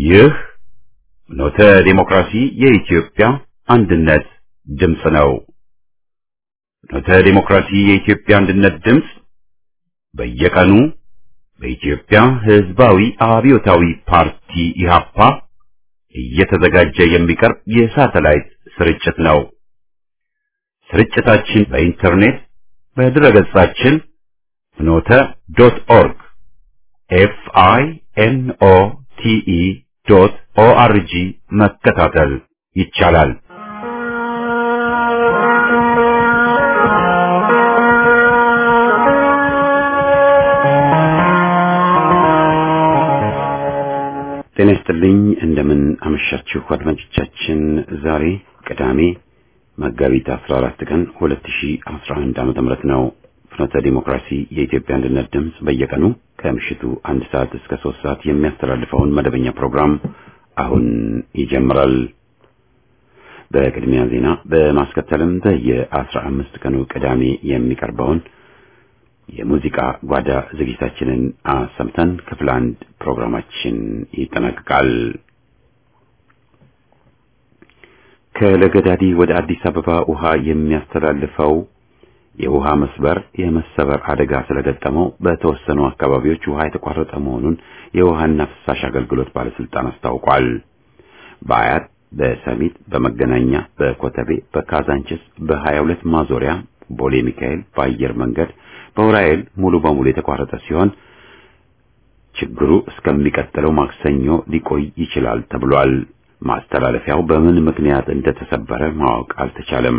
ይህ ኖተ ዴሞክራሲ የኢትዮጵያ አንድነት ድምፅ ነው። ኖተ ዴሞክራሲ የኢትዮጵያ አንድነት ድምፅ በየቀኑ በኢትዮጵያ ሕዝባዊ አብዮታዊ ፓርቲ ኢህአፓ እየተዘጋጀ የሚቀርብ የሳተላይት ስርጭት ነው። ስርጭታችን በኢንተርኔት በድረገጻችን ፍኖተ ዶት ኦርግ ኤፍ አይ ኤን ኦ ቲ ኢ ዶት ኦ አር ጂ መከታተል ይቻላል። ጤና ይስጥልኝ። እንደምን አመሻችሁ አድማጮቻችን። ዛሬ ቅዳሜ መጋቢት 14 ቀን 2011 ዓመተ ምህረት ነው። ፍኖተ ዲሞክራሲ የኢትዮጵያ አንድነት ድምፅ በየቀኑ ከምሽቱ አንድ ሰዓት እስከ ሶስት ሰዓት የሚያስተላልፈውን መደበኛ ፕሮግራም አሁን ይጀምራል። በቅድሚያ ዜና በማስከተልም በየአስራ አምስት ቀኑ ቅዳሜ የሚቀርበውን የሙዚቃ ጓዳ ዝግጅታችንን አሰምተን ክፍል አንድ ፕሮግራማችን ይጠናቀቃል። ከለገዳዲ ወደ አዲስ አበባ ውሃ የሚያስተላልፈው የውሃ መስበር የመሰበር አደጋ ስለገጠመው በተወሰኑ አካባቢዎች ውሃ የተቋረጠ መሆኑን የውሃና ፍሳሽ አገልግሎት ባለስልጣን አስታውቋል። በአያት፣ በሰሚት፣ በመገናኛ፣ በኮተቤ፣ በካዛንችስ፣ በሀያ ሁለት ማዞሪያ፣ ቦሌ ሚካኤል፣ በአየር መንገድ በውራኤል ሙሉ በሙሉ የተቋረጠ ሲሆን ችግሩ እስከሚቀጥለው ማክሰኞ ሊቆይ ይችላል ተብሏል። ማስተላለፊያው በምን ምክንያት እንደተሰበረ ማወቅ አልተቻለም።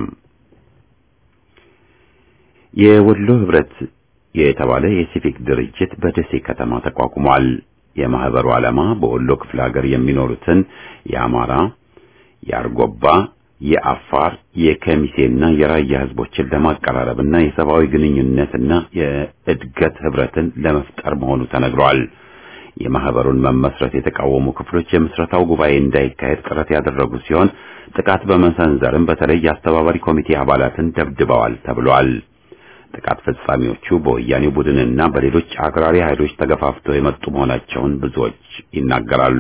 የወሎ ህብረት የተባለ የሲቪክ ድርጅት በደሴ ከተማ ተቋቁሟል። የማህበሩ ዓላማ በወሎ ክፍለ ሀገር የሚኖሩትን የአማራ፣ የአርጎባ፣ የአፋር፣ የከሚሴና የራያ ህዝቦችን ለማቀራረብና የሰብአዊ ግንኙነትና የእድገት ህብረትን ለመፍጠር መሆኑ ተነግሯል። የማህበሩን መመስረት የተቃወሙ ክፍሎች የምስረታው ጉባኤ እንዳይካሄድ ጥረት ያደረጉ ሲሆን ጥቃት በመሰንዘርም በተለይ የአስተባባሪ ኮሚቴ አባላትን ደብድበዋል ተብሏል። ጥቃት ፈጻሚዎቹ በወያኔው ቡድንና በሌሎች አክራሪ ኃይሎች ተገፋፍተው የመጡ መሆናቸውን ብዙዎች ይናገራሉ።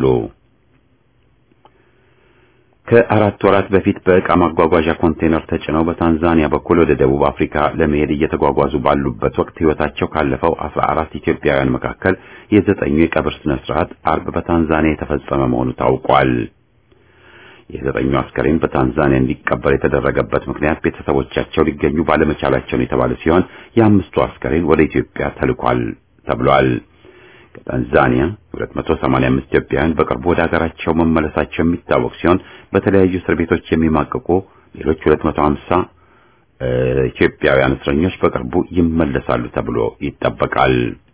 ከአራት ወራት በፊት በዕቃ ማጓጓዣ ኮንቴነር ተጭነው በታንዛኒያ በኩል ወደ ደቡብ አፍሪካ ለመሄድ እየተጓጓዙ ባሉበት ወቅት ህይወታቸው ካለፈው አስራ አራት ኢትዮጵያውያን መካከል የዘጠኙ የቀብር ስነ ስርዓት አርብ በታንዛኒያ የተፈጸመ መሆኑ ታውቋል። የዘጠኙ አስከሬን በታንዛኒያ እንዲቀበር የተደረገበት ምክንያት ቤተሰቦቻቸው ሊገኙ ባለመቻላቸው የተባለ ሲሆን የአምስቱ አስከሬን ወደ ኢትዮጵያ ተልኳል ተብሏል። ከታንዛኒያ 285 ኢትዮጵያውያን በቅርቡ ወደ ሀገራቸው መመለሳቸው የሚታወቅ ሲሆን በተለያዩ እስር ቤቶች የሚማቅቁ ሌሎች 250 ኢትዮጵያውያን እስረኞች በቅርቡ ይመለሳሉ ተብሎ ይጠበቃል።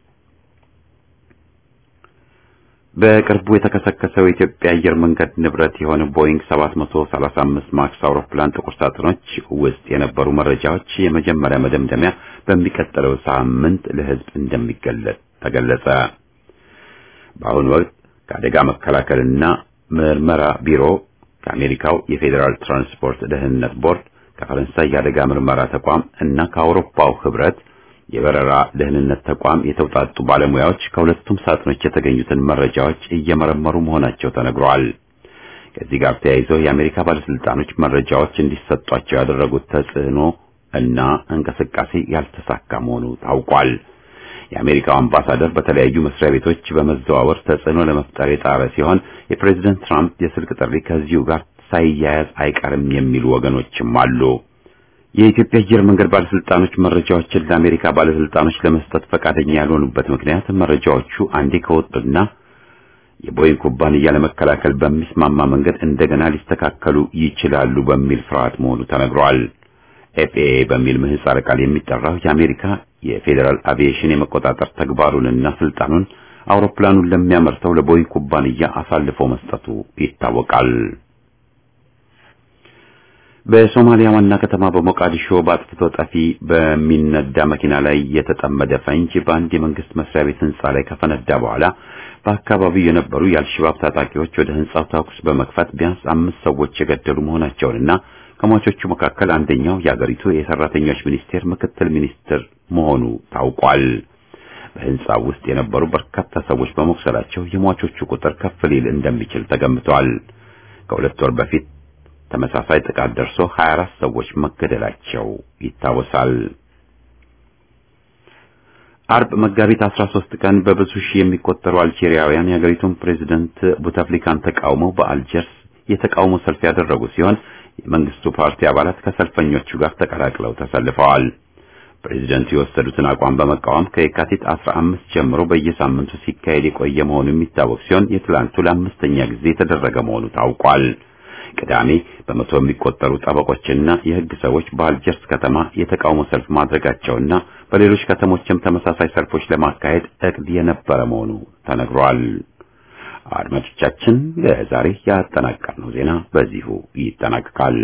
በቅርቡ የተከሰከሰው የኢትዮጵያ አየር መንገድ ንብረት የሆነ ቦይንግ 735 ማክስ አውሮፕላን ጥቁር ሳጥኖች ውስጥ የነበሩ መረጃዎች የመጀመሪያ መደምደሚያ በሚቀጥለው ሳምንት ለሕዝብ እንደሚገለጽ ተገለጸ። በአሁኑ ወቅት ከአደጋ መከላከልና ምርመራ ቢሮ፣ ከአሜሪካው የፌዴራል ትራንስፖርት ደህንነት ቦርድ፣ ከፈረንሳይ የአደጋ ምርመራ ተቋም እና ከአውሮፓው ህብረት የበረራ ደህንነት ተቋም የተውጣጡ ባለሙያዎች ከሁለቱም ሳጥኖች የተገኙትን መረጃዎች እየመረመሩ መሆናቸው ተነግሯል። ከዚህ ጋር ተያይዘው የአሜሪካ ባለስልጣኖች መረጃዎች እንዲሰጧቸው ያደረጉት ተጽዕኖ እና እንቅስቃሴ ያልተሳካ መሆኑ ታውቋል። የአሜሪካው አምባሳደር በተለያዩ መስሪያ ቤቶች በመዘዋወር ተጽዕኖ ለመፍጠር የጣረ ሲሆን የፕሬዝደንት ትራምፕ የስልክ ጥሪ ከዚሁ ጋር ሳይያያዝ አይቀርም የሚሉ ወገኖችም አሉ። የኢትዮጵያ አየር መንገድ ባለስልጣኖች መረጃዎችን ለአሜሪካ ባለስልጣኖች ለመስጠት ፈቃደኛ ያልሆኑበት ምክንያት መረጃዎቹ አንዴ ከወጡና የቦይንግ ኩባንያ ለመከላከል በሚስማማ መንገድ እንደገና ሊስተካከሉ ይችላሉ በሚል ፍርሃት መሆኑ ተነግሯል። ኤፍኤ በሚል ምህጻረ ቃል የሚጠራው የአሜሪካ የፌዴራል አቪዬሽን የመቆጣጠር ተግባሩንና ስልጣኑን አውሮፕላኑን ለሚያመርተው ለቦይንግ ኩባንያ አሳልፎ መስጠቱ ይታወቃል። በሶማሊያ ዋና ከተማ በሞቃዲሾ በአጥፍቶ ጠፊ በሚነዳ መኪና ላይ የተጠመደ ፈንጅ በአንድ የመንግስት መስሪያ ቤት ህንጻ ላይ ከፈነዳ በኋላ በአካባቢው የነበሩ የአልሸባብ ታጣቂዎች ወደ ህንጻው ተኩስ በመክፈት ቢያንስ አምስት ሰዎች የገደሉ መሆናቸውንና ከሟቾቹ መካከል አንደኛው የአገሪቱ የሰራተኞች ሚኒስቴር ምክትል ሚኒስትር መሆኑ ታውቋል። በህንጻው ውስጥ የነበሩ በርካታ ሰዎች በመቁሰላቸው የሟቾቹ ቁጥር ከፍ ሊል እንደሚችል ተገምቷል። ከሁለት ወር በፊት ተመሳሳይ ጥቃት ደርሶ 24 ሰዎች መገደላቸው ይታወሳል። አርብ መጋቢት 13 ቀን በብዙ ሺህ የሚቆጠሩ አልጄሪያውያን የሀገሪቱን ፕሬዝደንት ቡታፍሊካን ተቃውመው በአልጀርስ የተቃውሞ ሰልፍ ያደረጉ ሲሆን የመንግስቱ ፓርቲ አባላት ከሰልፈኞቹ ጋር ተቀላቅለው ተሰልፈዋል። ፕሬዝደንቱ የወሰዱትን አቋም በመቃወም ከየካቲት 15 ጀምሮ በየሳምንቱ ሲካሄድ የቆየ መሆኑ የሚታወቅ ሲሆን የትላንቱ ለአምስተኛ ጊዜ የተደረገ መሆኑ ታውቋል። ቅዳሜ በመቶ የሚቆጠሩ ጠበቆችና የህግ ሰዎች በአልጀርስ ከተማ የተቃውሞ ሰልፍ ማድረጋቸውና በሌሎች ከተሞችም ተመሳሳይ ሰልፎች ለማካሄድ እቅድ የነበረ መሆኑ ተነግሯል። አድማጮቻችን ለዛሬ ያጠናቀርነው ዜና በዚሁ ይጠናቀቃል።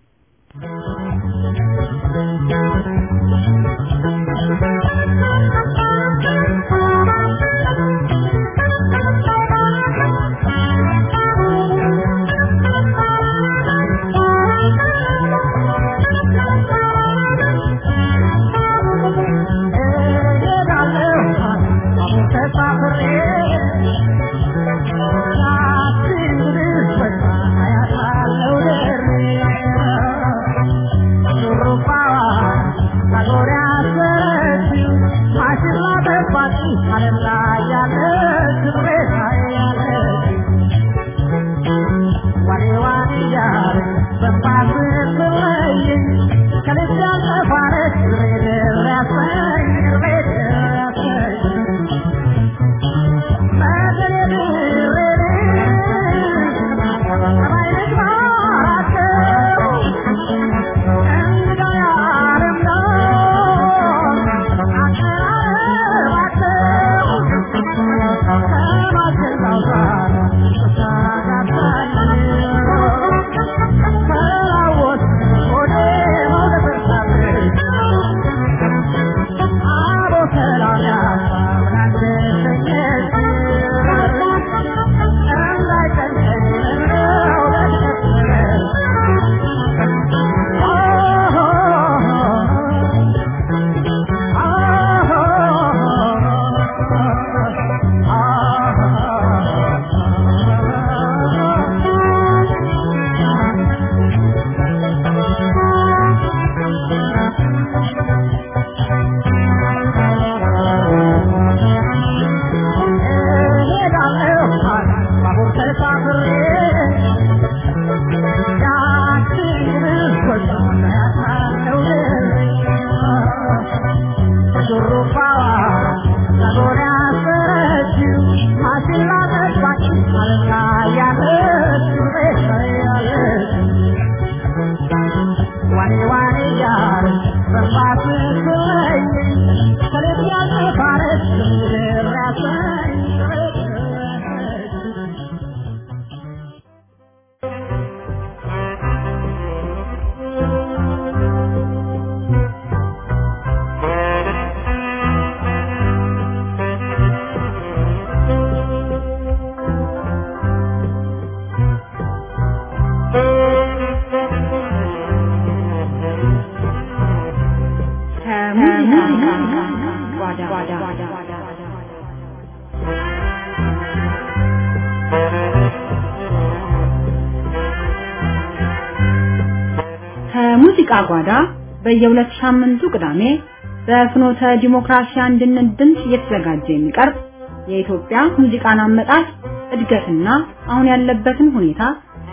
ከሙዚቃ ጓዳ በየሁለት ሳምንቱ ቅዳሜ በፍኖተ ዲሞክራሲ አንድነት ድምፅ እየተዘጋጀ የሚቀርብ የኢትዮጵያ ሙዚቃን አመጣጥ እድገትና አሁን ያለበትን ሁኔታ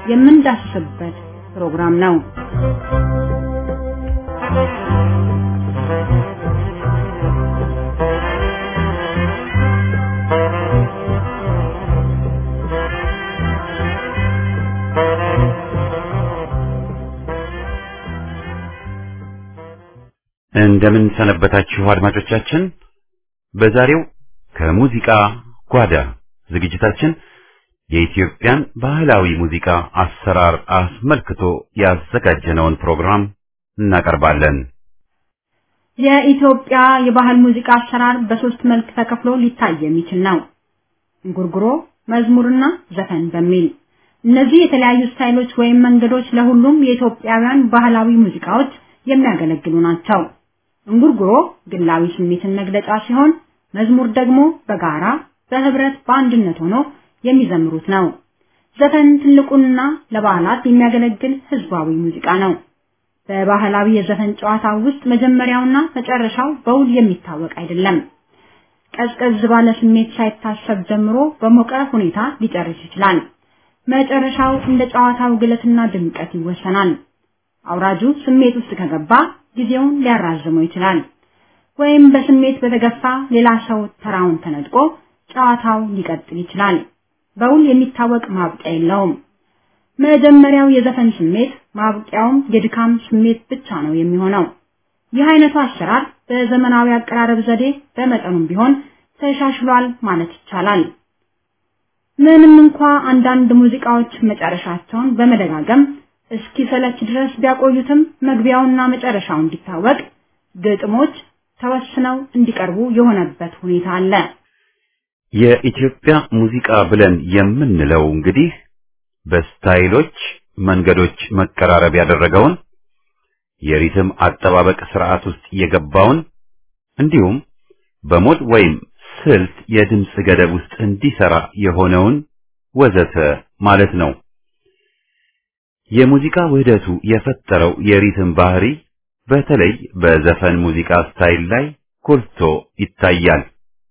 የምንዳስስበት ፕሮግራም ነው። እንደምን ሰነበታችሁ አድማጮቻችን። በዛሬው ከሙዚቃ ጓዳ ዝግጅታችን የኢትዮጵያን ባህላዊ ሙዚቃ አሰራር አስመልክቶ ያዘጋጀነውን ፕሮግራም እናቀርባለን። የኢትዮጵያ የባህል ሙዚቃ አሰራር በሶስት መልክ ተከፍሎ ሊታይ የሚችል ነው። እንጉርጉሮ፣ መዝሙርና ዘፈን በሚል እነዚህ የተለያዩ ስታይሎች ወይም መንገዶች ለሁሉም የኢትዮጵያውያን ባህላዊ ሙዚቃዎች የሚያገለግሉ ናቸው። እንጉርጉሮ ግላዊ ስሜትን መግለጫ ሲሆን መዝሙር ደግሞ በጋራ በህብረት በአንድነት ሆኖ የሚዘምሩት ነው። ዘፈን ትልቁና ለበዓላት የሚያገለግል ህዝባዊ ሙዚቃ ነው። በባህላዊ የዘፈን ጨዋታ ውስጥ መጀመሪያውና መጨረሻው በውል የሚታወቅ አይደለም። ቀዝቀዝ ባለ ስሜት ሳይታሰብ ጀምሮ በሞቀ ሁኔታ ሊጨርስ ይችላል። መጨረሻው እንደ ጨዋታው ግለትና ድምቀት ይወሰናል። አውራጁ ስሜት ውስጥ ከገባ ጊዜውን ሊያራዝመው ይችላል። ወይም በስሜት በተገፋ ሌላ ሰው ተራውን ተነጥቆ ጨዋታው ሊቀጥል ይችላል። በውል የሚታወቅ ማብቂያ የለውም። መጀመሪያው የዘፈን ስሜት ማብቂያውም የድካም ስሜት ብቻ ነው የሚሆነው። ይህ አይነቱ አሰራር በዘመናዊ አቀራረብ ዘዴ በመጠኑም ቢሆን ተሻሽሏል ማለት ይቻላል። ምንም እንኳ አንዳንድ ሙዚቃዎች መጨረሻቸውን በመደጋገም እስኪሰለች ድረስ ቢያቆዩትም መግቢያውና መጨረሻው እንዲታወቅ ግጥሞች ተወስነው እንዲቀርቡ የሆነበት ሁኔታ አለ። የኢትዮጵያ ሙዚቃ ብለን የምንለው እንግዲህ በስታይሎች መንገዶች መቀራረብ ያደረገውን የሪትም አጠባበቅ ስርዓት ውስጥ የገባውን እንዲሁም በሞድ ወይም ስልት የድምፅ ገደብ ውስጥ እንዲሰራ የሆነውን ወዘተ ማለት ነው። የሙዚቃ ውህደቱ የፈጠረው የሪትም ባህሪ በተለይ በዘፈን ሙዚቃ ስታይል ላይ ጎልቶ ይታያል።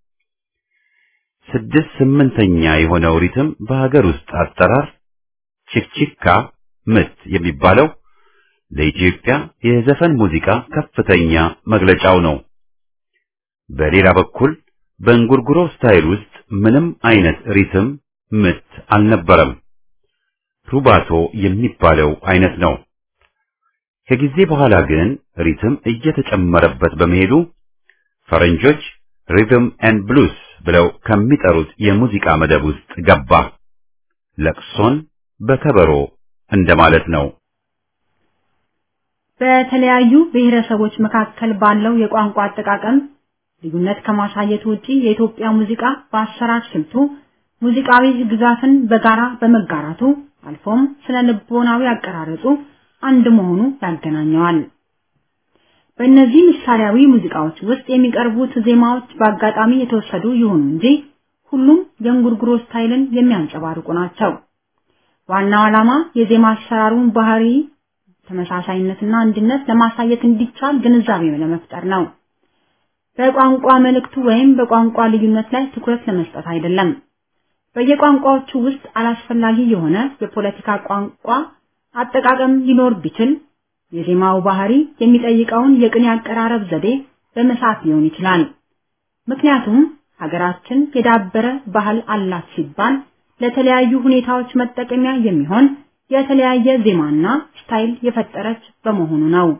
ስድስት ስምንተኛ የሆነው ሪትም በሀገር ውስጥ አጠራር ቺክቺካ ምት የሚባለው ለኢትዮጵያ የዘፈን ሙዚቃ ከፍተኛ መግለጫው ነው። በሌላ በኩል በእንጉርጉሮ ስታይል ውስጥ ምንም አይነት ሪትም ምት አልነበረም። ሩባቶ የሚባለው አይነት ነው። ከጊዜ በኋላ ግን ሪትም እየተጨመረበት በመሄዱ ፈረንጆች ሪትም ኤንድ ብሉስ ብለው ከሚጠሩት የሙዚቃ መደብ ውስጥ ገባ። ለቅሶን በከበሮ እንደማለት ነው። በተለያዩ ብሔረሰቦች መካከል ባለው የቋንቋ አጠቃቀም ልዩነት ከማሳየት ውጪ የኢትዮጵያ ሙዚቃ በአሰራር ስልቱ ሙዚቃዊ ግዛትን በጋራ በመጋራቱ አልፎም ስነ ልቦናዊ አቀራረጹ አንድ መሆኑ ያገናኘዋል። በእነዚህ ምሳሌያዊ ሙዚቃዎች ውስጥ የሚቀርቡት ዜማዎች በአጋጣሚ የተወሰዱ ይሁኑ እንጂ ሁሉም የእንጉርጉሮ ስታይልን የሚያንጸባርቁ ናቸው። ዋናው ዓላማ የዜማ አሰራሩን ባህሪ ተመሳሳይነትና አንድነት ለማሳየት እንዲቻል ግንዛቤ ለመፍጠር ነው። በቋንቋ መልእክቱ ወይም በቋንቋ ልዩነት ላይ ትኩረት ለመስጠት አይደለም። በየቋንቋዎቹ ውስጥ አላስፈላጊ የሆነ የፖለቲካ ቋንቋ አጠቃቀም ሊኖር ቢችል የዜማው ባህሪ የሚጠይቀውን የቅኔ አቀራረብ ዘዴ በመሳት ሊሆን ይችላል። ምክንያቱም ሀገራችን የዳበረ ባህል አላት ሲባል ለተለያዩ ሁኔታዎች መጠቀሚያ የሚሆን የተለያየ ዜማና ስታይል የፈጠረች በመሆኑ ነው።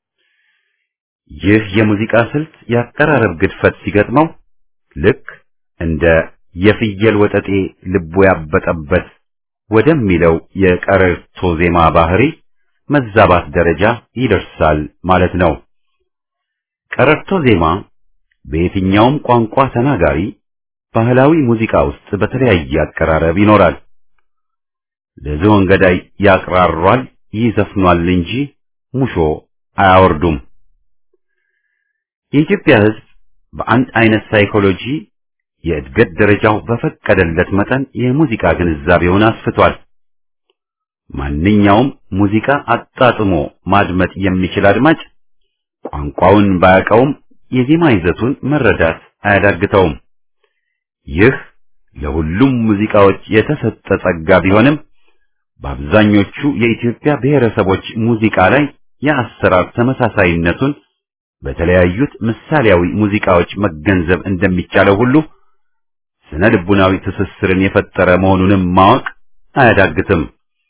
ይህ የሙዚቃ ስልት የአቀራረብ ግድፈት ሲገጥመው ልክ እንደ የፍየል ወጠጤ ልቡ ያበጠበት ወደሚለው የቀረርቶ ዜማ ባህሪ መዛባት ደረጃ ይደርሳል ማለት ነው። ቀረርቶ ዜማ በየትኛውም ቋንቋ ተናጋሪ ባህላዊ ሙዚቃ ውስጥ በተለያየ አቀራረብ ይኖራል። ለዝሆን ገዳይ ያቅራሯል፣ ይዘፍኗል እንጂ ሙሾ አያወርዱም። የኢትዮጵያ ሕዝብ በአንድ አይነት ሳይኮሎጂ የእድገት ደረጃው በፈቀደለት መጠን የሙዚቃ ግንዛቤውን አስፍቷል። ማንኛውም ሙዚቃ አጣጥሞ ማድመጥ የሚችል አድማጭ ቋንቋውን ባያውቀውም የዜማ ይዘቱን መረዳት አያዳግተውም። ይህ ለሁሉም ሙዚቃዎች የተሰጠ ጸጋ ቢሆንም በአብዛኞቹ የኢትዮጵያ ብሔረሰቦች ሙዚቃ ላይ የአሰራር ተመሳሳይነቱን በተለያዩት ምሳሌያዊ ሙዚቃዎች መገንዘብ እንደሚቻለው ሁሉ ስነ ልቡናዊ ትስስርን የፈጠረ መሆኑንም ማወቅ አያዳግትም።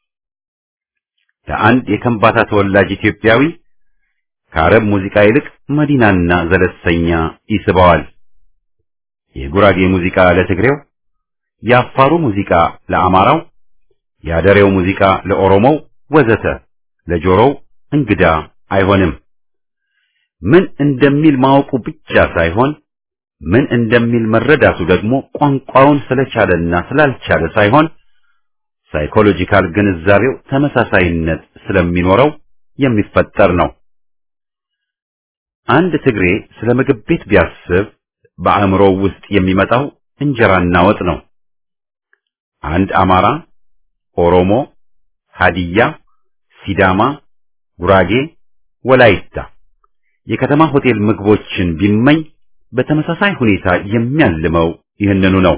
ለአንድ የከምባታ ተወላጅ ኢትዮጵያዊ ከአረብ ሙዚቃ ይልቅ መዲናና ዘለሰኛ ይስበዋል። የጉራጌ ሙዚቃ ለትግሬው፣ የአፋሩ ሙዚቃ ለአማራው፣ የአደሬው ሙዚቃ ለኦሮሞው ወዘተ ለጆሮው እንግዳ አይሆንም። ምን እንደሚል ማወቁ ብቻ ሳይሆን ምን እንደሚል መረዳቱ ደግሞ ቋንቋውን ስለቻለና ስላልቻለ ሳይሆን ሳይኮሎጂካል ግንዛቤው ተመሳሳይነት ስለሚኖረው የሚፈጠር ነው። አንድ ትግሬ ስለ ምግብ ቤት ቢያስብ በአእምሮው ውስጥ የሚመጣው እንጀራና ወጥ ነው። አንድ አማራ፣ ኦሮሞ፣ ሀዲያ፣ ሲዳማ፣ ጉራጌ፣ ወላይታ የከተማ ሆቴል ምግቦችን ቢመኝ በተመሳሳይ ሁኔታ የሚያልመው ይህንኑ ነው።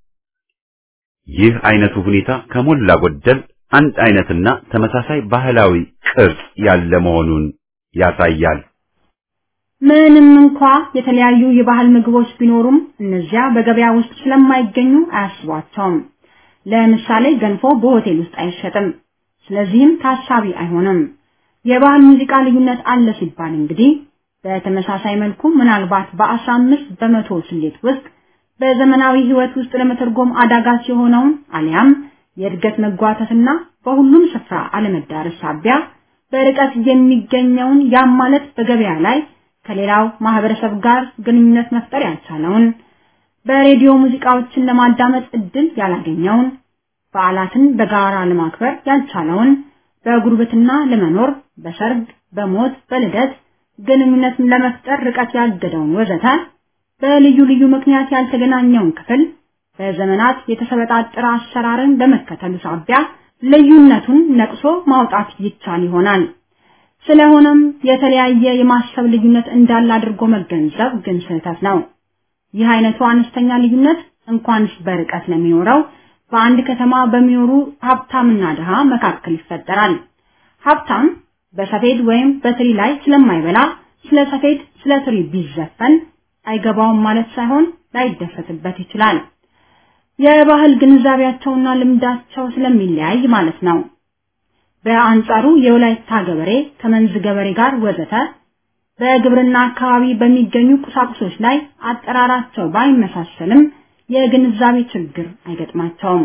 ይህ አይነቱ ሁኔታ ከሞላ ጎደል አንድ አይነትና ተመሳሳይ ባህላዊ ቅርጽ ያለ መሆኑን ያሳያል። ምንም እንኳ የተለያዩ የባህል ምግቦች ቢኖሩም እነዚያ በገበያ ውስጥ ስለማይገኙ አያስቧቸውም። ለምሳሌ ገንፎ በሆቴል ውስጥ አይሸጥም፣ ስለዚህም ታሳቢ አይሆንም። የባህል ሙዚቃ ልዩነት አለ ሲባል እንግዲህ በተመሳሳይ መልኩ ምናልባት በአስራ አምስት በመቶ ስሌት ውስጥ በዘመናዊ ህይወት ውስጥ ለመተርጎም አዳጋች የሆነውን አሊያም የእድገት መጓተትና በሁሉም ስፍራ አለመዳረስ ሳቢያ በርቀት የሚገኘውን ያም ማለት በገበያ ላይ ከሌላው ማህበረሰብ ጋር ግንኙነት መፍጠር ያልቻለውን በሬዲዮ ሙዚቃዎችን ለማዳመጥ እድል ያላገኘውን በዓላትን በጋራ ለማክበር ያልቻለውን በጉርብትና ለመኖር በሰርግ፣ በሞት፣ በልደት ግንኙነት ለመፍጠር ርቀት ያገደውን ወዘተ በልዩ ልዩ ምክንያት ያልተገናኘውን ክፍል በዘመናት የተሰበጣጠረ አሰራርን በመከተሉ ሳቢያ ልዩነቱን ነቅሶ ማውጣት ይቻል ይሆናል። ስለሆነም የተለያየ የማሰብ ልዩነት እንዳለ አድርጎ መገንዘብ ግን ስህተት ነው። ይህ አይነቱ አነስተኛ ልዩነት እንኳንስ በርቀት ለሚኖረው በአንድ ከተማ በሚኖሩ ሀብታምና ድሃ መካከል ይፈጠራል። ሀብታም በሰፌድ ወይም በትሪ ላይ ስለማይበላ ስለ ሰፌድ ስለ ትሪ ቢዘፈን አይገባውም ማለት ሳይሆን ላይደሰትበት ይችላል። የባህል ግንዛቤያቸውና ልምዳቸው ስለሚለያይ ማለት ነው። በአንጻሩ የወላይታ ገበሬ ከመንዝ ገበሬ ጋር ወዘተ በግብርና አካባቢ በሚገኙ ቁሳቁሶች ላይ አጠራራቸው ባይመሳሰልም የግንዛቤ ችግር አይገጥማቸውም።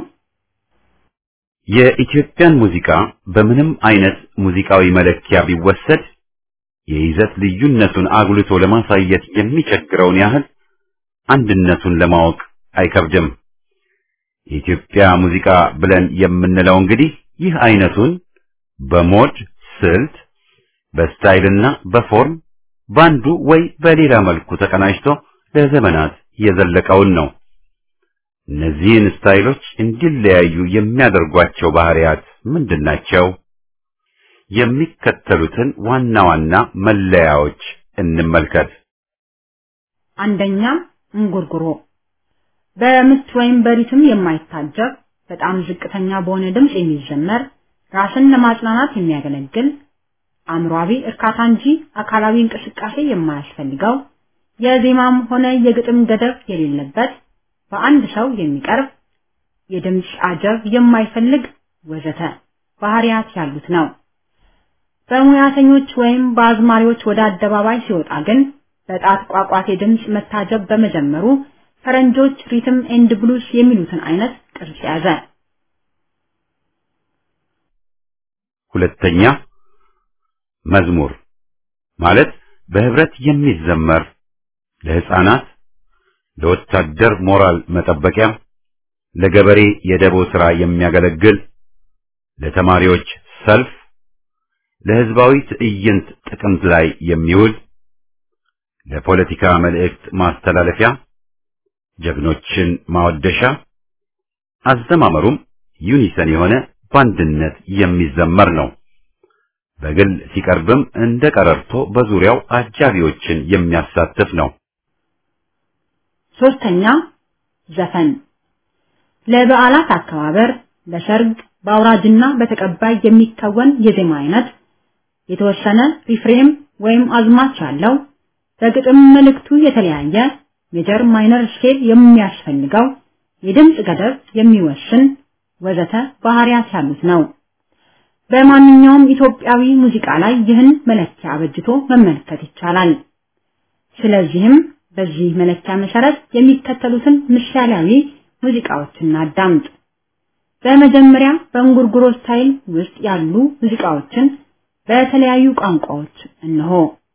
የኢትዮጵያን ሙዚቃ በምንም አይነት ሙዚቃዊ መለኪያ ቢወሰድ የይዘት ልዩነቱን አጉልቶ ለማሳየት የሚቸግረውን ያህል አንድነቱን ለማወቅ አይከብድም። የኢትዮጵያ ሙዚቃ ብለን የምንለው እንግዲህ ይህ አይነቱን በሞድ ስልት፣ በስታይልና በፎርም ባንዱ ወይ በሌላ መልኩ ተቀናጅቶ ለዘመናት የዘለቀውን ነው። እነዚህን ስታይሎች እንዲለያዩ የሚያደርጓቸው ባህሪያት ምንድናቸው? የሚከተሉትን ዋና ዋና መለያዎች እንመልከት። አንደኛ እንጉርጉሮ በምት ወይም በሪትም የማይታጀብ በጣም ዝቅተኛ በሆነ ድምፅ የሚዘመር ራስን ለማጽናናት የሚያገለግል አእምሯዊ እርካታ እንጂ አካላዊ እንቅስቃሴ የማያስፈልገው የዜማም ሆነ የግጥም ገደብ የሌለበት በአንድ ሰው የሚቀርብ የድምፅ አጀብ የማይፈልግ ወዘተ ባህሪያት ያሉት ነው። በሙያተኞች ወይም በአዝማሪዎች ወደ አደባባይ ሲወጣ ግን በጣት ቋቋቴ ድምፅ መታጀብ በመጀመሩ ፈረንጆች ሪትም ኤንድ ብሉስ የሚሉትን አይነት ቅርጽ ያዘ። ሁለተኛ መዝሙር ማለት በህብረት የሚዘመር ለህፃናት፣ ለወታደር ሞራል መጠበቂያ፣ ለገበሬ የደቦ ሥራ የሚያገለግል፣ ለተማሪዎች ሰልፍ፣ ለህዝባዊ ትዕይንት ጥቅምት ላይ የሚውል፣ ለፖለቲካ መልእክት ማስተላለፊያ፣ ጀግኖችን ማወደሻ፣ አዘማመሩም ዩኒሰን የሆነ በአንድነት የሚዘመር ነው። በግል ሲቀርብም እንደ ቀረርቶ በዙሪያው አጃቢዎችን የሚያሳትፍ ነው። ሶስተኛ ዘፈን ለበዓላት አከባበር፣ ለሰርግ፣ በአውራጅና በተቀባይ የሚከወን የዜማ አይነት የተወሰነ ሪፍሬም ወይም አዝማች ያለው በግጥም መልእክቱ የተለያየ ሜጀር ማይነር ስኬል የሚያስፈልገው የድምፅ ገደብ የሚወስን ወዘተ ባህሪያት ያሉት ነው። በማንኛውም ኢትዮጵያዊ ሙዚቃ ላይ ይህን መለኪያ አበጅቶ መመልከት ይቻላል። ስለዚህም በዚህ መለኪያ መሰረት የሚከተሉትን ምሳሌያዊ ሙዚቃዎችን አዳምጥ። በመጀመሪያ በእንጉርጉሮ ስታይል ውስጥ ያሉ ሙዚቃዎችን በተለያዩ ቋንቋዎች እነሆ።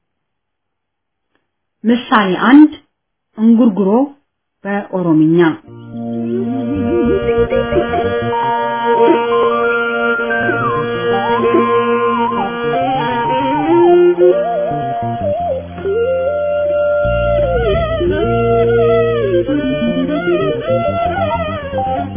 ምሳሌ አንድ እንጉርጉሮ በኦሮምኛ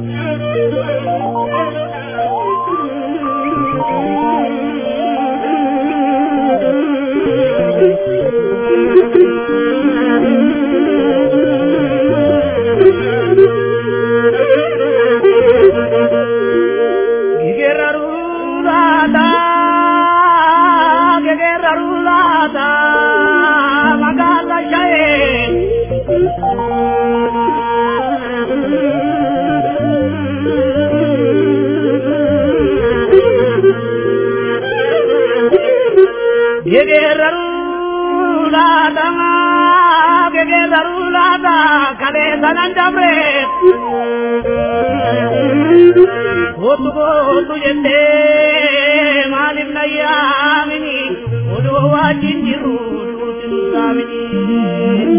Otu otu jende malim na yamini odu wajin jiru dutin samini.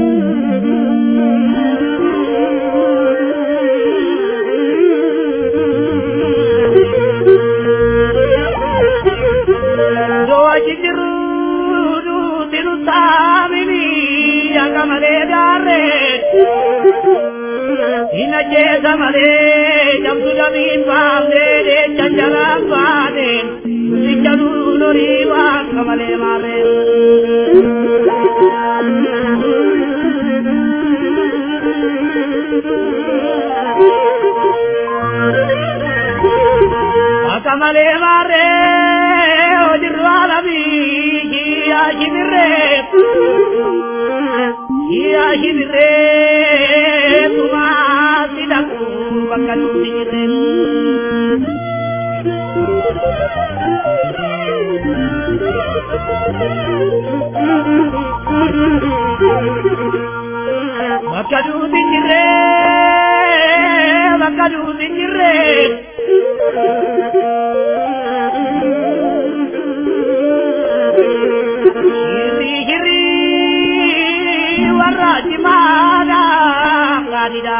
Do wajin jiru dutin samini akamale dare. Ina jeza male jamsu jamin baamne de chanjara baane sichalu lori waan kamale mare. Akamale mare ojiru alabi hiya hibire hiya hibire tuma sidaku bakal hibire. Bakal hibire bakal hibire. Hiri hiri warra cimaadha gaariidha.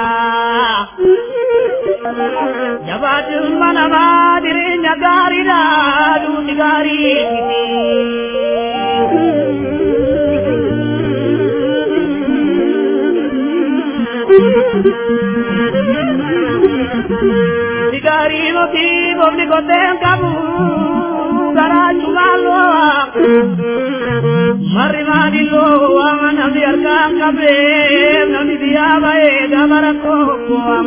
Jabaachumma namaa jireenya gaariidha duuti gaarii miti. Duuti gaarii miti boobni koteen qabu garaachumaan loo'a. Marri maadiloo waan namni harkaan qabee namni biyyaa ba'ee gama rakkoo bu'am.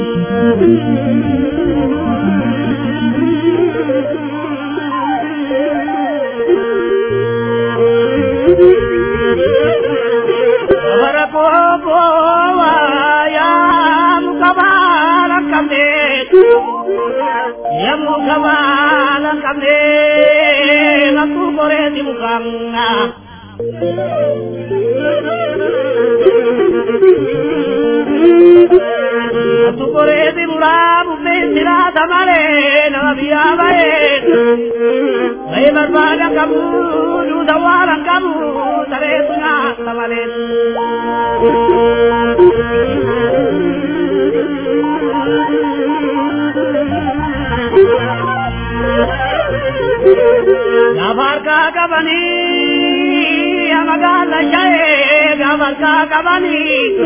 Gama rakkoo bu'aa yaa muka baala qabee. Yamu kabala kamne ngaku kore di mukanga Ngaku kore di murabu pesira tamale na biya bae Bae barbada kamu du dawaran kamu tare tuna tamale Gabarka kabani amagala jaye gabarka kabani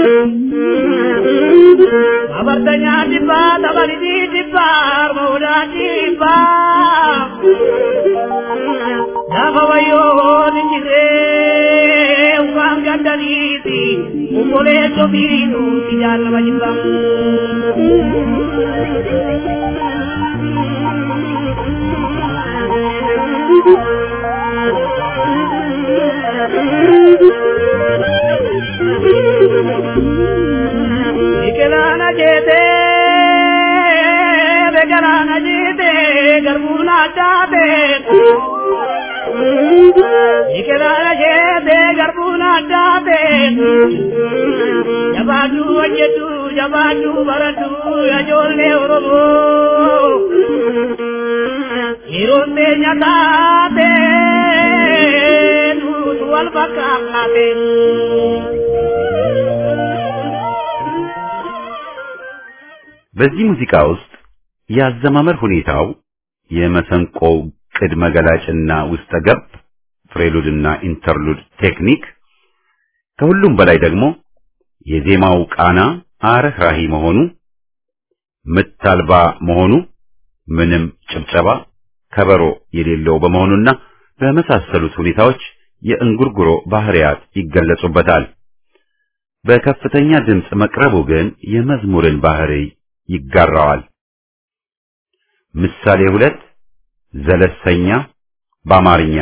Gabartanya dibba tabali di dibba mauda dibba Dabawayo ninjire ukam gandaniti umole sobinu tijana majimbang Biqilaa jeete beekaraan jeete garbuun addaate. Biqilaa jeete garbuun addaate. Jabaaduu hojjetu jabaaduu baratu ijoollee Oromoo. Yeroon teenya taate nutu wal fakkaate. በዚህ ሙዚቃ ውስጥ የአዘማመር ሁኔታው የመሰንቆው ቅድመ ገላጭና ውስጠ ገብ ፍሬሉድና ኢንተርሉድ ቴክኒክ ከሁሉም በላይ ደግሞ የዜማው ቃና አረህራሂ መሆኑ ምት አልባ መሆኑ ምንም ጭብጨባ ከበሮ የሌለው በመሆኑና በመሳሰሉት ሁኔታዎች የእንጉርጉሮ ባህሪያት ይገለጹበታል። በከፍተኛ ድምፅ መቅረቡ ግን የመዝሙርን ባህሪ ይጋራዋል። ምሳሌ ሁለት ዘለሰኛ በአማርኛ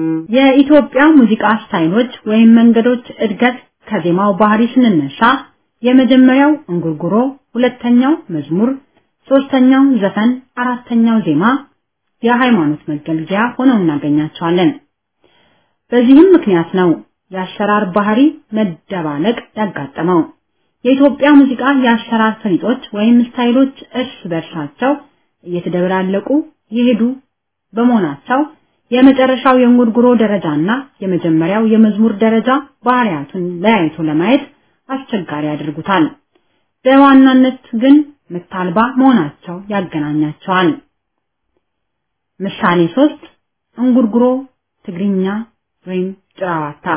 የኢትዮጵያ ሙዚቃ ስታይሎች ወይም መንገዶች እድገት ከዜማው ባህሪ ስንነሳ የመጀመሪያው እንጉርጉሮ፣ ሁለተኛው መዝሙር፣ ሶስተኛው ዘፈን፣ አራተኛው ዜማ የሃይማኖት መገልገያ ሆነው እናገኛቸዋለን። በዚህም ምክንያት ነው የአሰራር ባህሪ መደባለቅ ያጋጠመው። የኢትዮጵያ ሙዚቃ የአሰራር ፈሊጦች ወይም ስታይሎች እርስ በርሳቸው እየተደበላለቁ የሄዱ በመሆናቸው የመጨረሻው የእንጉርጉሮ ደረጃና የመጀመሪያው የመዝሙር ደረጃ ባህሪያቱን ለያይቶ ለማየት አስቸጋሪ ያደርጉታል። በዋናነት ግን ምት አልባ መሆናቸው ያገናኛቸዋል። ምሳሌ ሶስት እንጉርጉሮ ትግርኛ ወይም ጭራዋታ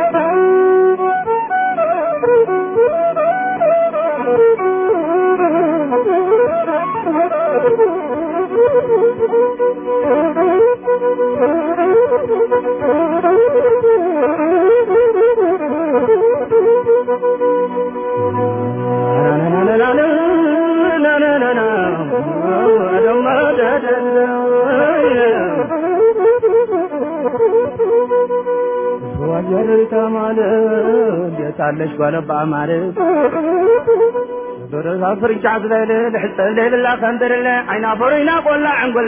ታለሽ ጓለባ ማለት ዶረዛ ፍርጫ ዝለለ ልሕፀብ ለይልላ ከንድርለ ዓይና ፈሩይና ቆላ ዕንጉለ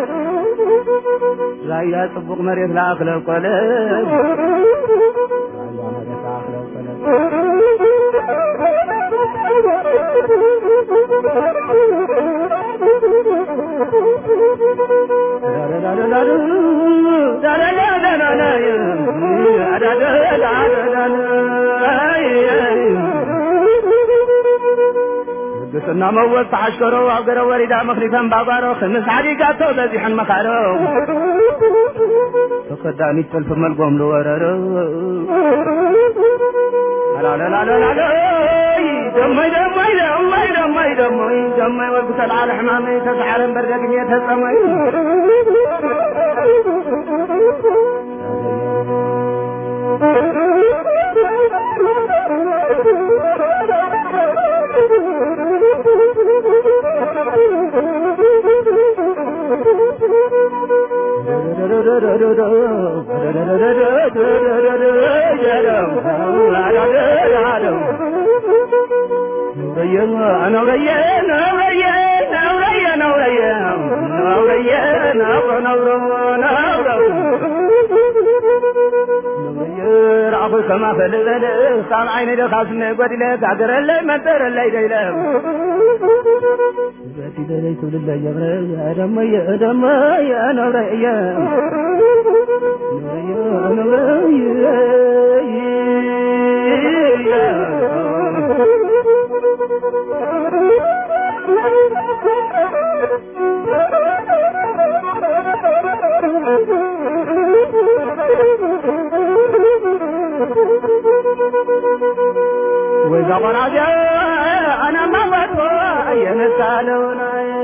ራያ ጽቡቕ መሬት ላእክለ ቆለ ቅስና መወዝ ተሓሽከሮ ኣብ ገረ ወሪዳ መክሊፈን ባጓሮ ክምስ ዓዲጋቶ በዚሐን መካሮ ተከዳኒት ጥልፊ መልጎም ዝወረሮ አላለላለላለ ደመይ ደመይ ደመይ ደመይ ደመይ ደመይ ወልኩ ተልዓለ ሕማመይ ተሰዓረን በርደግሜ ተጸመይ كما فلذل صار عيني دخاس من قدلة تعقرلي منترلي ديلة باتي دليت لله يغرى يا دم يا دم يا نور يا نور وإذا قرأت أنا ما بدو ينسالون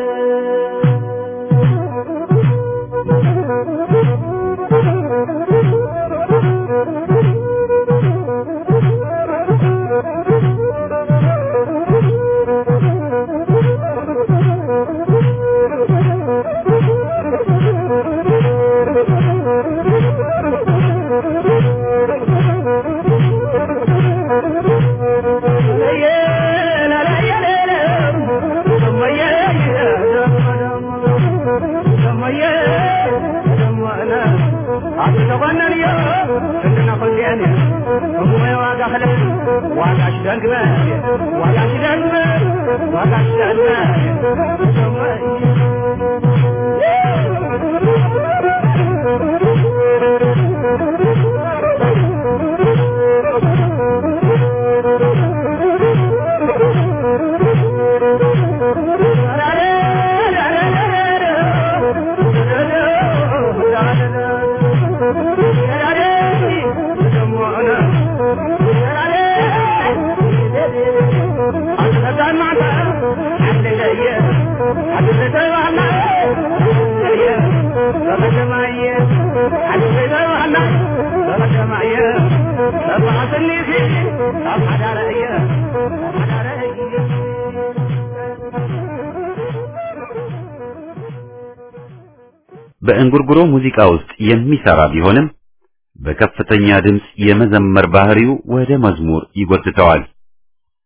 በእንጉርጉሮ ሙዚቃ ውስጥ የሚሰራ ቢሆንም በከፍተኛ ድምፅ የመዘመር ባህሪው ወደ መዝሙር ይጎትተዋል።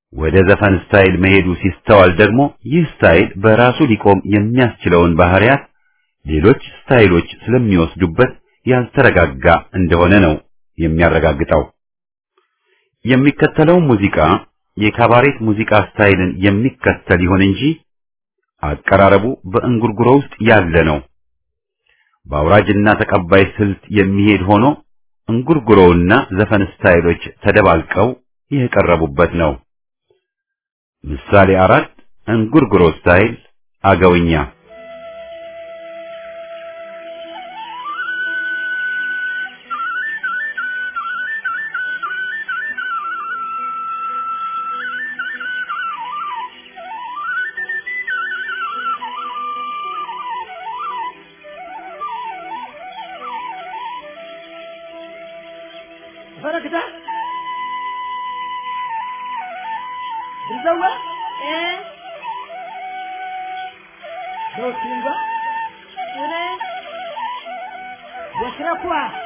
ወደ ዘፈን ስታይል መሄዱ ሲስተዋል ደግሞ ይህ ስታይል በራሱ ሊቆም የሚያስችለውን ባህሪያት ሌሎች ስታይሎች ስለሚወስዱበት ያልተረጋጋ እንደሆነ ነው የሚያረጋግጠው። የሚከተለው ሙዚቃ የካባሬት ሙዚቃ ስታይልን የሚከተል ይሁን እንጂ አቀራረቡ በእንጉርጉሮ ውስጥ ያለ ነው። በአውራጅና ተቀባይ ስልት የሚሄድ ሆኖ እንጉርጉሮውና ዘፈን ስታይሎች ተደባልቀው የቀረቡበት ነው። ምሳሌ አራት እንጉርጉሮ ስታይል አገውኛ ፈረክታ ብዘዋ ዶክቲንጋ ወስረኳ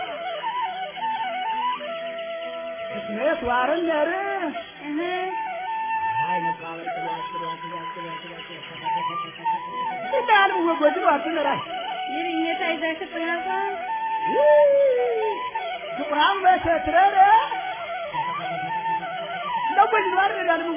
እስሜት ዋርነር እንዳሉ ወጎድ ዋርነራይ ጥቁራም በሰትረረ እንደጎድ ዋርነራል ምው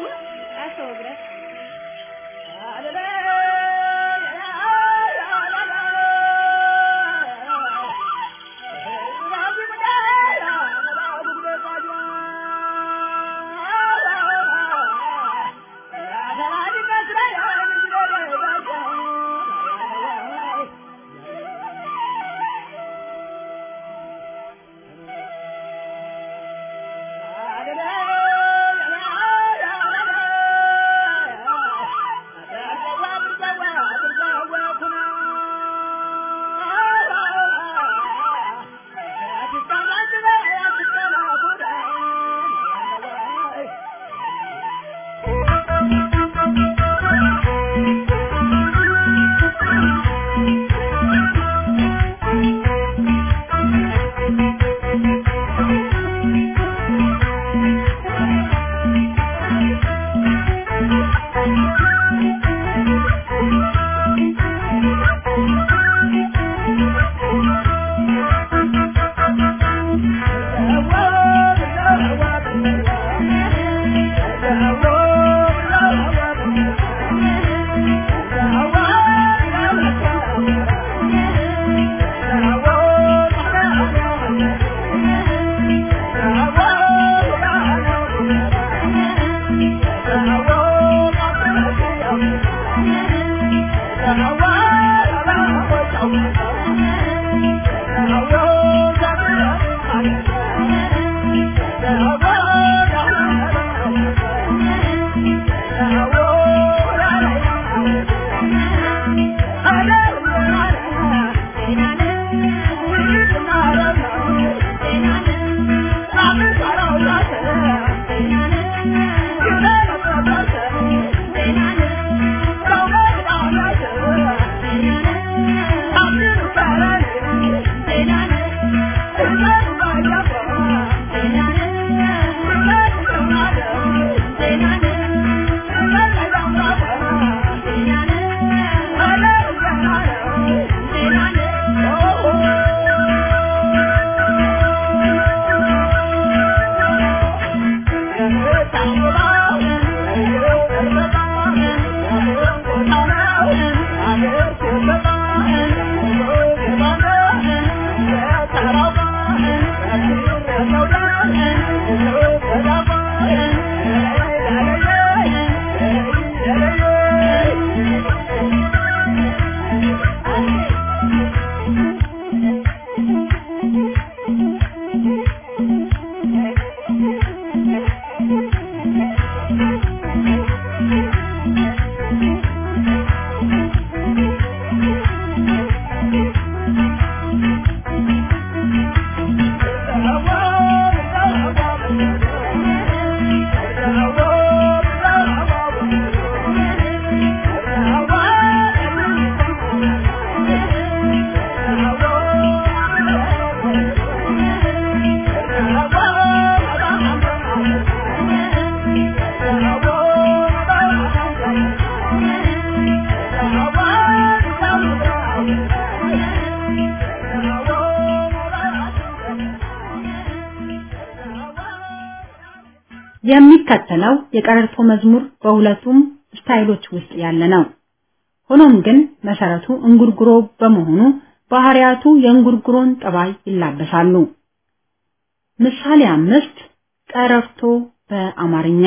የሚከተለው የቀረርቶ መዝሙር በሁለቱም ስታይሎች ውስጥ ያለ ነው። ሆኖም ግን መሰረቱ እንጉርጉሮ በመሆኑ ባህሪያቱ የእንጉርጉሮን ጠባይ ይላበሳሉ። ምሳሌ አምስት ቀረርቶ በአማርኛ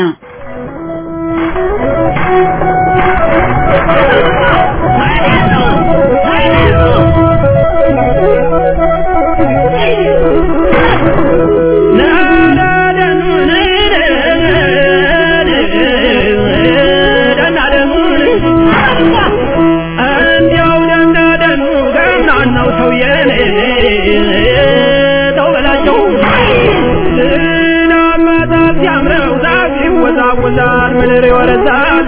ይወዛወዛል ምድር ይወረዛል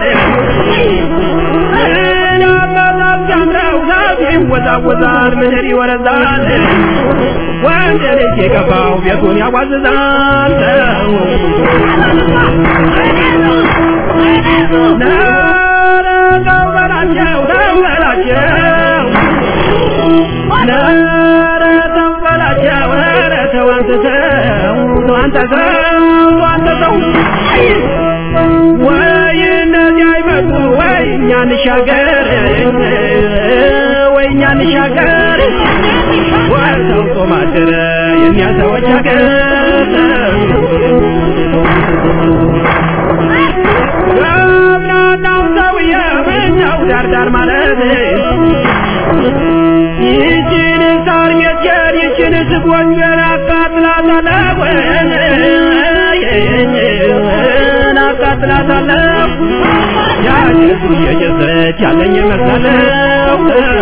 ጀምረው ዛፍ ይወዛወዛል ምድር ይወረዛል ወንድ ልጅ የገባው ቤቱን ያዋዝዛል ኧረ ተው በላቸው ተው በላቸው ኧረ ተው በላቸው ኧረ ተው አንተ ተው አንተ ተው አንተ ተው ወይ እነዚህ አይመጡ ወይ እኛ እንሻገር ወይ እኛ እንሻገር ወይ ሰው ጾም አደረ የእኛ ሰዎች ሀገር ገብናናው ሰውዬ ምነው ዳርዳር ማለት ይችን ሳር ሜትየር ይችን ስጎንጀር አቃጥላታለሁ አቃጥላታለሁ ያጀሱ የጀሰች ያለኝ መሰለው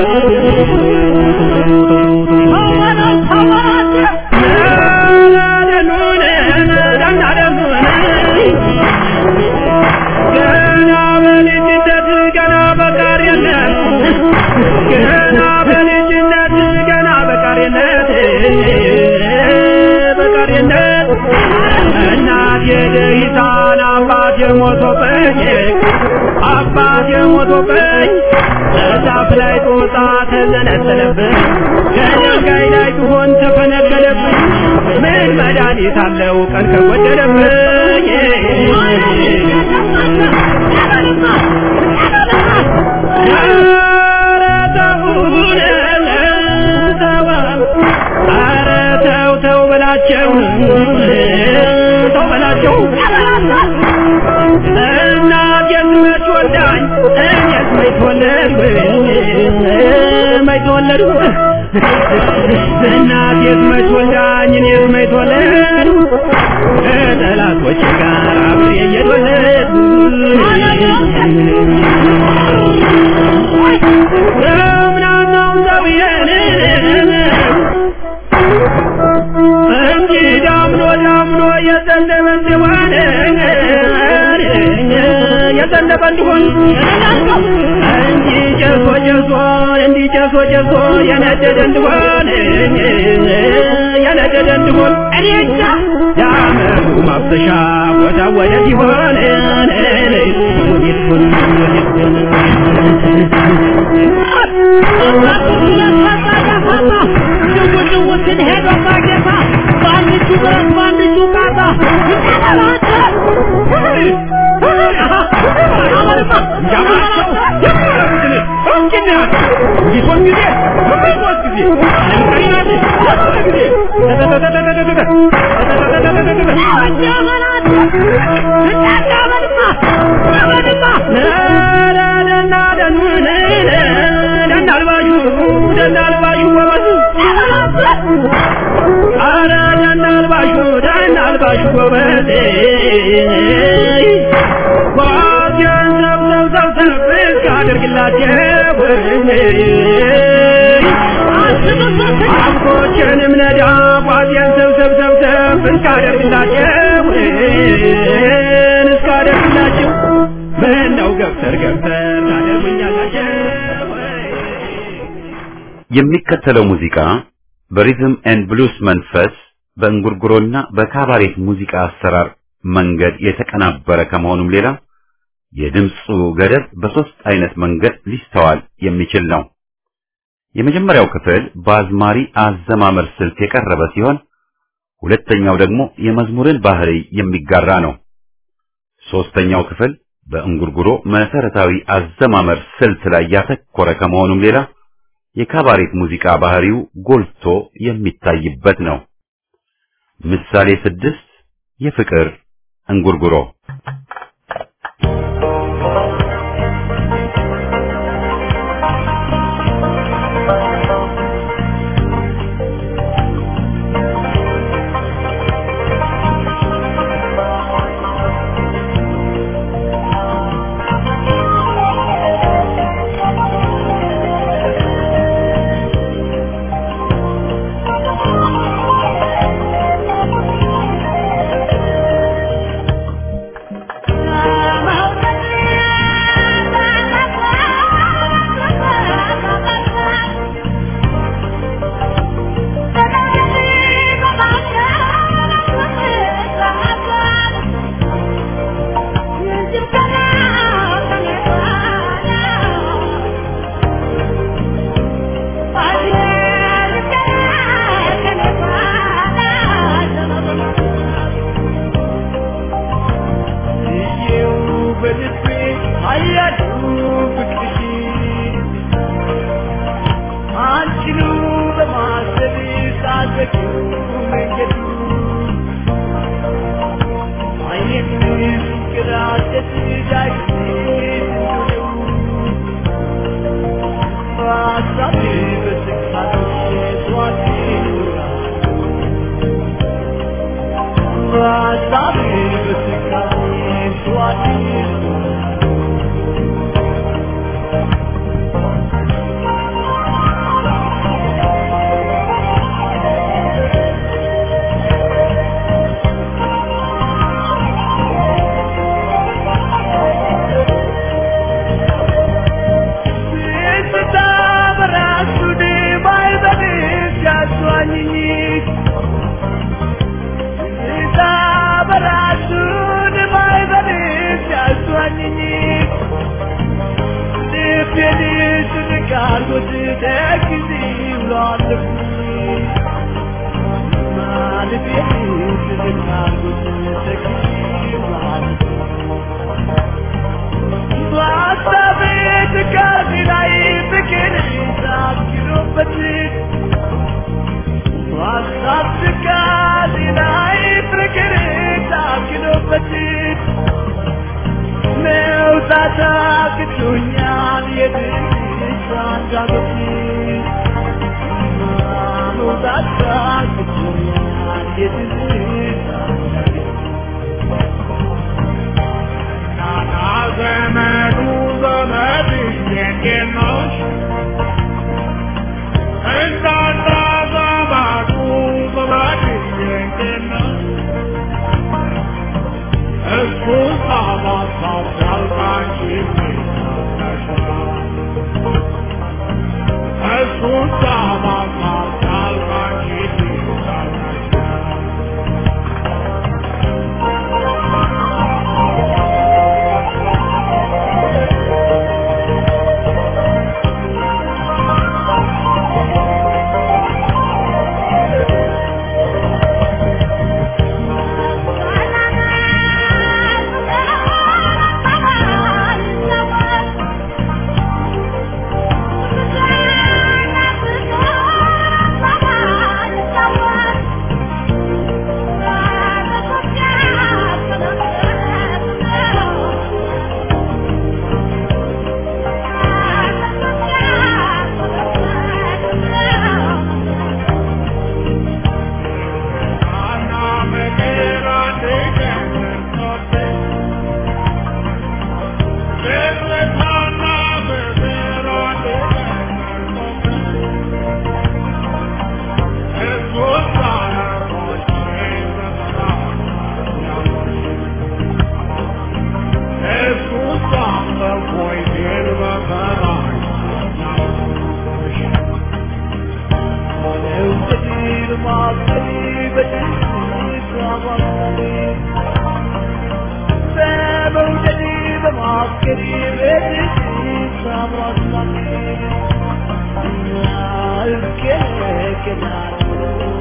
ገና በልጅነት ገና በቃሪነት ገና በልጅነት ገና በቃሪነት በቃሪነት እናቴ ደሂታን አባቴ ሞቶብኝ አባቴ ሞቶብኝ እዛፍ ላይ ጦጣ ተዘነጠለብኝ ከድንጋይ ላይ ቢሆን ተፈነቀለብኝ ምን መድኃኒት አለው ቀን ከጎደለብኝ ኧረ ተውን ተው ኧረ ተው ተው በላቸው ተው በላቸው እናቴን መች ወልዳኝ እኔስ መች ተወለድኩ መች ተወለድኩ እናቴስ መች ወልዳኝ እኔስ መች ተወለድኩ ከጠላቶቼ ጋር አብሬ እየተወለድኩ ምናናው ሰውዬን እንጂ ዳምኖ ዳምኖ የዘነበ እንደሆነ የዘነበ እንደሆን እንጂ ጨሶ ጨሶ እንዲ ጨሶ ጨሶ የነደደ እንደሆን የነደደ እንደሆን እኔ እንጃ ዳመሩ ማፍሰሻ ቦታ ወደ ሲሆን ሄዶ ማጌታ በአንዱ ብረት በአንዱ ቃታ አረ ደናልባሹ ደናልባሹ ጎበዜ ጓዜን ሰብሰብ ሰብሰብ እስካደርግላቸው አምኮችንም ነዳ ጓዜን ሰብሰብ ሰብሰብ እስካደርግላቸው እስካደርግላቸው ምነው ገፍተር ገፍተር ታደርጉኛላቸው የሚከተለው ሙዚቃ በሪዝም ኤንድ ብሉስ መንፈስ በእንጉርጉሮና በካባሬት ሙዚቃ አሰራር መንገድ የተቀናበረ ከመሆኑም ሌላ የድምፁ ገደብ በሶስት አይነት መንገድ ሊስተዋል የሚችል ነው። የመጀመሪያው ክፍል በአዝማሪ አዘማመር ስልት የቀረበ ሲሆን ሁለተኛው ደግሞ የመዝሙርን ባህሪ የሚጋራ ነው። ሶስተኛው ክፍል በእንጉርጉሮ መሰረታዊ አዘማመር ስልት ላይ ያተኮረ ከመሆኑም ሌላ የካባሬት ሙዚቃ ባህሪው ጎልቶ የሚታይበት ነው። ምሳሌ ስድስት የፍቅር እንጉርጉሮ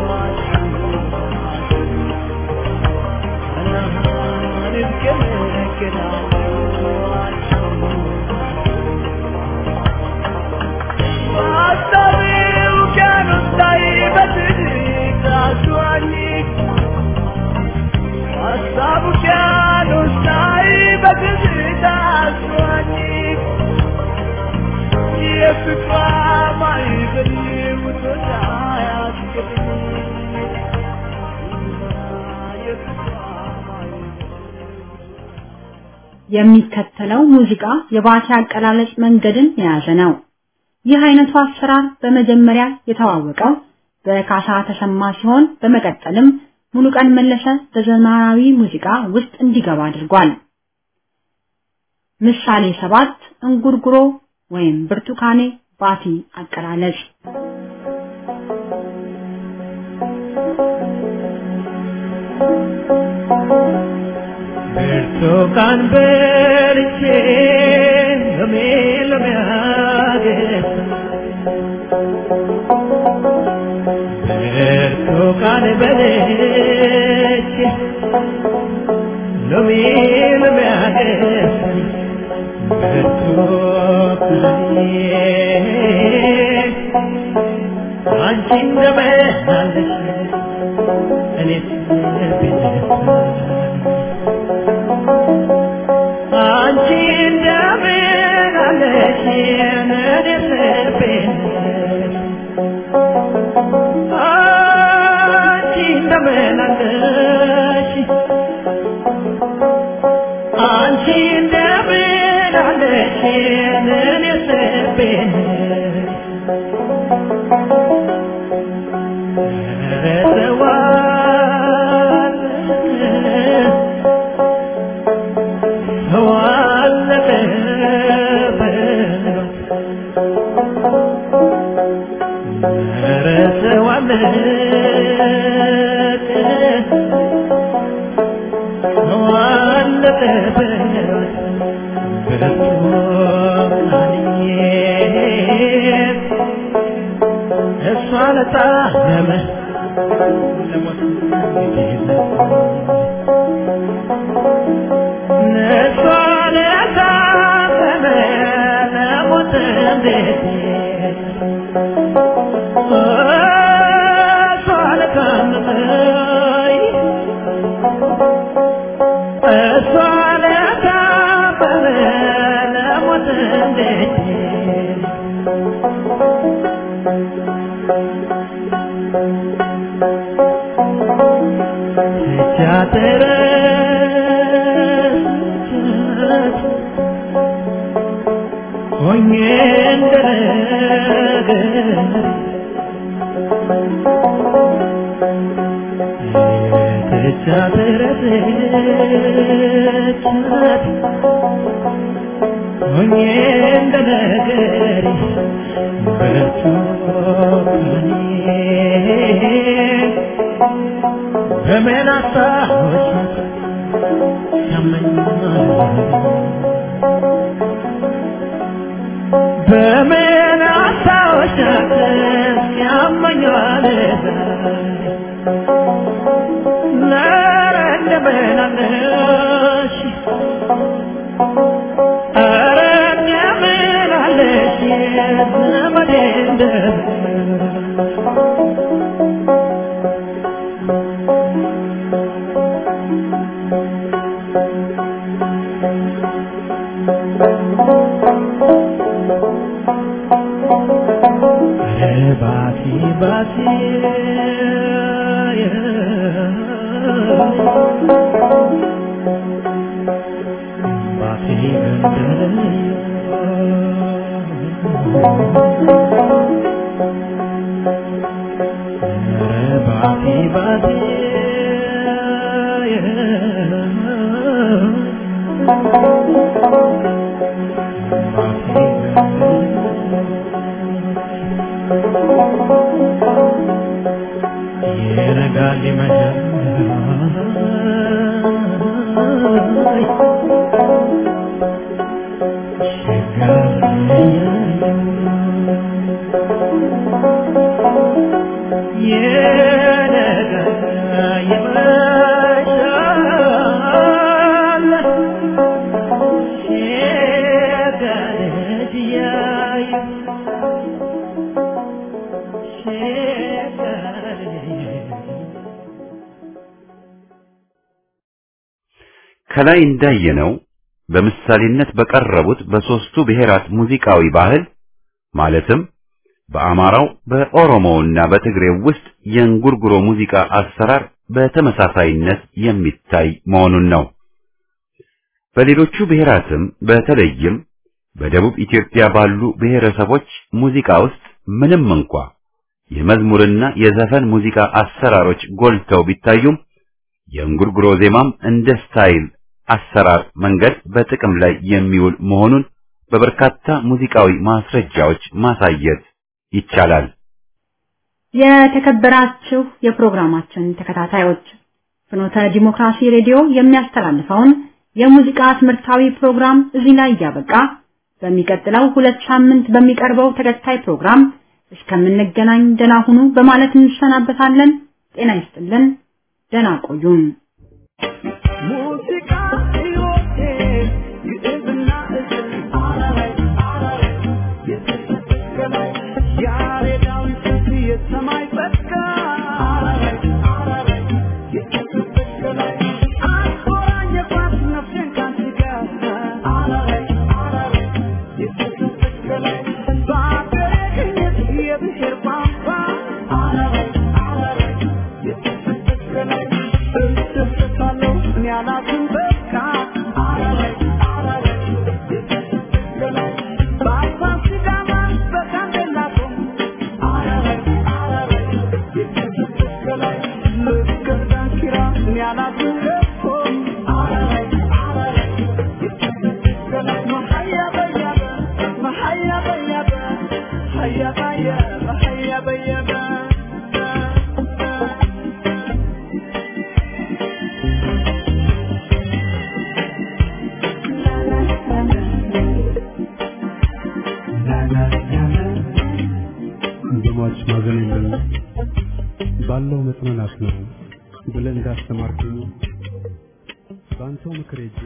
Thank you. የሚከተለው ሙዚቃ የባቲ አቀላለጽ መንገድን የያዘ ነው። ይህ አይነቱ አሰራር በመጀመሪያ የተዋወቀው በካሳ ተሰማ ሲሆን በመቀጠልም ሙሉቀን መለሰ በዘመናዊ ሙዚቃ ውስጥ እንዲገባ አድርጓል። ምሳሌ ሰባት እንጉርጉሮ ወይም ብርቱካኔ ባቲ አቀላለጽ ብርቱካን በልቼ ሎሜ ሎሜ አገኘ ብርቱካን በልቼ ሎሜ ሎሜ አገኘ ብርቱካኔ አንቺ እንደመናለሽ እኔስ አንቺ እንደምን አለሽ እኔስ አንቺ እንደምን አለሽ አንቺ እንደምን አለሽ እኔስ እሷ ለጣመ ለሞት ነሷ ለታመመ ለሞት እንዴት እሷ ለታመመኝ እሷ ለታመመ ለሞት እንዴት ሲያተረስቻት ሆኜ እንደነገር የተቻተረስቻት ሆኜ እንደነገር በርቱ በምን አስታወሻት ያመኛል በምን አስታወሻት ያመኛል ኧረ እንደምን አለሽ ኧረ እንደምን አለሽ ዘመዴ እንደምን ባቲ ባቲ ባቲ ባቲ ባቲ ይነጋል ይመሻል ይነጋል ይመሻል ከላይ እንዳየነው በምሳሌነት በቀረቡት በሶስቱ ብሔራት ሙዚቃዊ ባህል ማለትም በአማራው በኦሮሞውና በትግሬው ውስጥ የእንጉርጉሮ ሙዚቃ አሰራር በተመሳሳይነት የሚታይ መሆኑን ነው። በሌሎቹ ብሔራትም በተለይም በደቡብ ኢትዮጵያ ባሉ ብሔረሰቦች ሙዚቃ ውስጥ ምንም እንኳ የመዝሙርና የዘፈን ሙዚቃ አሰራሮች ጎልተው ቢታዩም የእንጉርጉሮ ዜማም እንደ ስታይል አሰራር መንገድ በጥቅም ላይ የሚውል መሆኑን በበርካታ ሙዚቃዊ ማስረጃዎች ማሳየት ይቻላል። የተከበራችሁ የፕሮግራማችን ተከታታዮች ፍኖተ ዲሞክራሲ ሬዲዮ የሚያስተላልፈውን የሙዚቃ ትምህርታዊ ፕሮግራም እዚህ ላይ እያበቃ በሚቀጥለው ሁለት ሳምንት በሚቀርበው ተከታይ ፕሮግራም እስከምንገናኝ ደህና ሁኑ በማለት እንሰናበታለን። ጤና ይስጥልን። ደህና ቆዩን። ሙዚቃ ሕይወቴ ግዕዝና እዝል አላላይ አላላይ የተሰቀላይ ያሬዳዊ ስንት የሰማይ ጸጋ አላላይ አላላይ የተሰቀላይ አትቆራኝ የኳስ ነፍሴን ካንቺ ጋር አላላይ አላላይ የተሰቀላይ በአገሬ ቅኝት የብሔር ቋንቋ አላላይ አላላይ የተሰቀላይ እደሰታለሁ እኔ አላዝንም በቃ አላላይ አላላይ የተሰቀላይ በአፋር ሲዳማ በጋምቤላ ቶም አላላይ አላላይ የተሰቀላይ ልክ ዳንኪራ እኔ አላዝንም ለኮ አላላይ አላላይ የተሰቀላይ መሀያ በያበ መሀያ በያበ ሀያ በያበ ሀያ በያበ በሟች ማዘን የለም ባለው መጽናናት ነው ብለህ እንዳስተማርከኝ በአንተው ምክር ሄጄ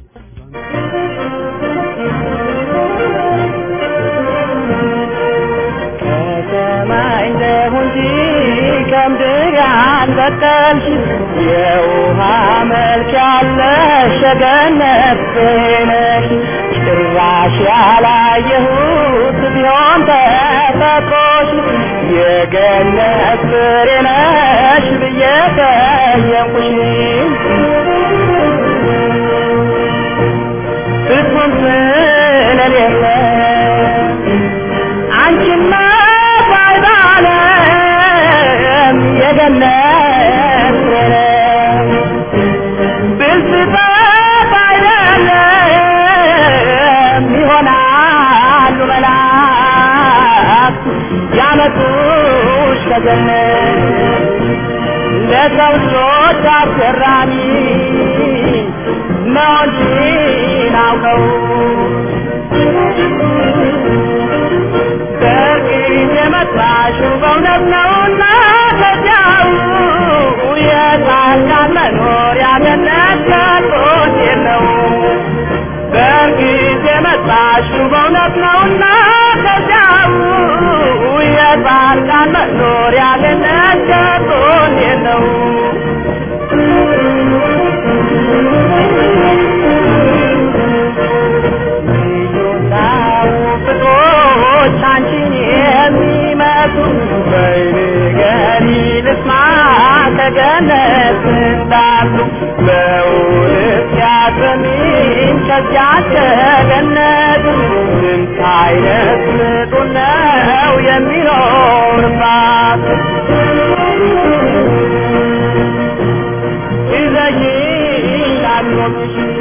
ከሰማይ እንደሁ እንጂ ከምድር ያልበቀልሽ የውሃ መልክ ያለሽ የገነት ፍሬ ነሽ። ጭራሽ ያላየሁት ቢሆን ተፈጥሮሽ የገነት ፍሬ ነሽ ብዬ ጠየቅኩሽ። ፍጹም ስለሌለ አንቺማ ባይባለም የገነት ፍሬ ብልጽግና አይደለም ይሆናሉ መላእክት ያመጡሽ ከገነት ለሰው ልጆች አስገራሚ ነው እንጂ ናውቀው በእርግጥ የመጣሽው በእውነት ነውና ከዚያው የጻድቃን መኖሪያ ገነት ከቶት የለው። በእርግጥ የመጣሽው በእውነት ነውና ከዚያው የጻድቃን መኖሪያ ገነት ከቶት የለው። ፍቅሮች አንቺን የሚመስሉ በይንገሪ ልስማ ከገነት እንዳሉ በእውነት ያሰሚን ከዚያ ከገነት ስንት አይነት ምጡን ነው የሚኖርባት ይዘሽ እንዳትሞትሽ